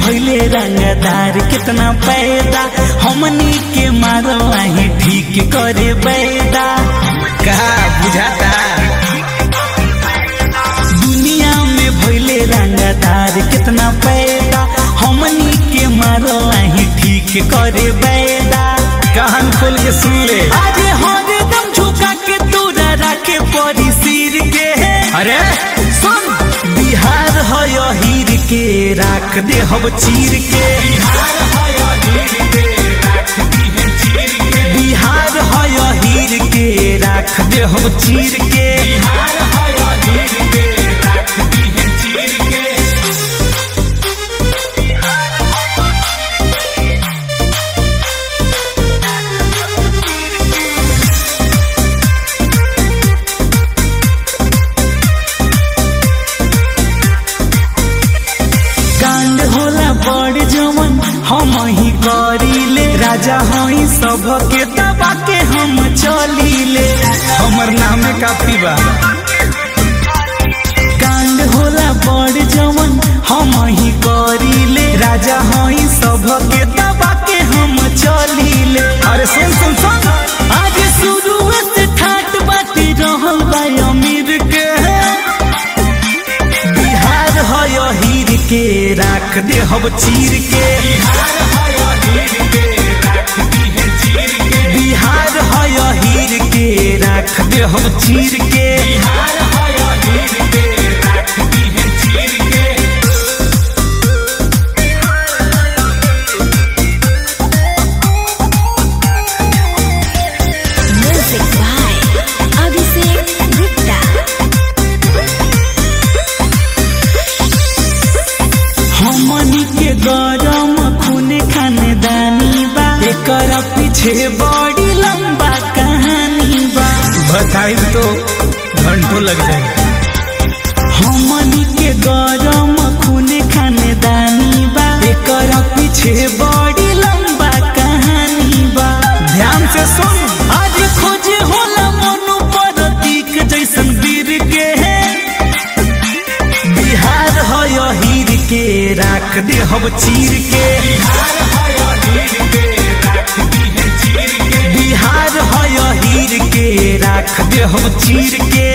भैले रंगदार कितना पैदा हमनी के मारो आही ठीक करे बैदा कहा बुझाता दुनिया में भैले रंगदार कितना पैदा हमनी के मारो आही ठीक करे बैदा कहन खोल के सुन ले अरे हरदम झुका के तोरा रखे परी सिर के अरे सुन बिहार है हीर के राख दे हम चीर के बिहार है हीर के राख दे हम चीर के कांड होला बड़ जवन हम ही करीले राजा हई सब के दबा के हम चलीले हमर नामे काफी बा कांड होला बड़ जवन हम ही करीले राजा हई सब के दबा के हम चलीले अरे सुन सुन सुन आज शुरू से ठाट बाटी रहल बा अमीर के बिहार है हीर के राख दे हम चीर के बिहार है हीर के राख दे हम चीर के Music by Abhishek Gupta. हमनी के गरम खून खानदानी बा एकर पीछे बड़ी लंबा कहानी बा बताई तो घंटों लग जाए हमनी के गरम खून खानदानी बा एकर पीछे बड़ी लंबा कहानी बा ध्यान से सुन आज खोजे होला मनु प्रतीक जैसन वीर के बिहार है हीर के राख दे हम चीर के बिहार है हीर के राख दे हम चीर के